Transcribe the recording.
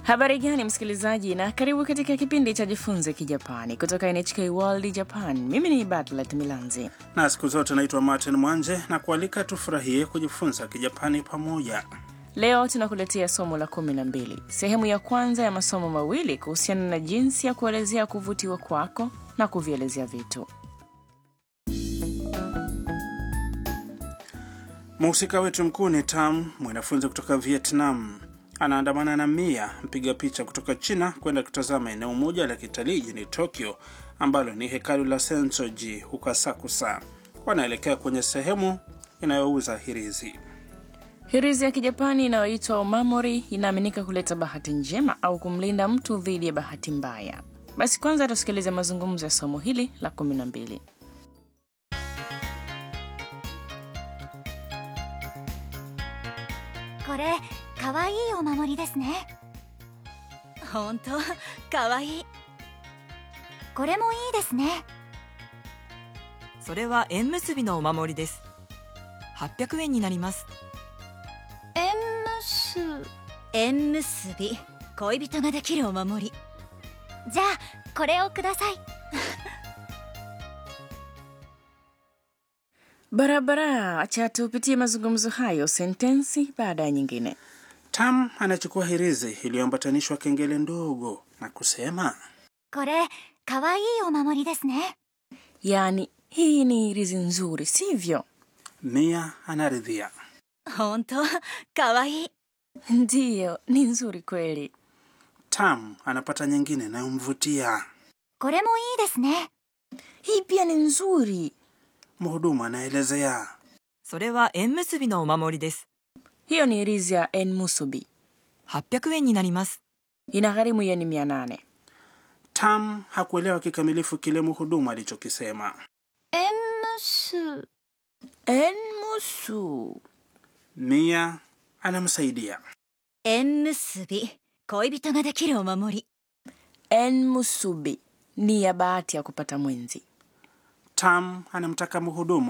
Habari gani msikilizaji, na karibu katika kipindi cha Jifunze Kijapani kutoka NHK World Japan. Mimi ni Batlet Milanzi na siku zote naitwa Martin Mwanje na kualika tufurahie kujifunza Kijapani pamoja. Leo tunakuletea somo la kumi na mbili, sehemu ya kwanza ya masomo mawili kuhusiana na jinsi ya kuelezea kuvutiwa kwako na kuvielezea vitu. Mhusika wetu mkuu ni Tam, mwanafunzi kutoka Vietnam. Anaandamana na Mia, mpiga picha kutoka China, kwenda kutazama eneo moja la kitalii jijini Tokyo ambalo ni hekalu la Sensoji huko Asakusa. Wanaelekea kwenye sehemu inayouza hirizi. Hirizi ya Kijapani inayoitwa omamori inaaminika kuleta bahati njema au kumlinda mtu dhidi ya bahati mbaya. Basi kwanza tusikilize mazungumzo ya somo hili la kumi na mbili. これかわいいお守りですね本当かわいいこれもいいですねそれは縁結びのお守りです800円になります縁結縁結び恋人ができるお守りじゃあこれをください Barabara, acha tupitie mazungumzo hayo sentensi baada ya nyingine. Tam anachukua hirizi iliyoambatanishwa kengele ndogo na kusema これかわいいお守りですね Yaani, hii ni hirizi nzuri, sivyo? Mia anaridhia. 本当かわいい Ndiyo, ni nzuri kweli. Tam anapata nyingine inayomvutia. これもいいですね Hii pia ni nzuri. Mhudumu anaelezea. それは縁結びのお守りです Hiyo ni hirizi ya enmusubi, 800円になります inagharimu yeni mia nane. Tam hakuelewa kikamilifu kile mhudumu alichokisema. 縁結 Enmusu. Mia anamsaidia. 縁結び恋人ができるお守り Enmusubi ni ya bahati ya kupata mwenzi. Tam anamtaka mhudumu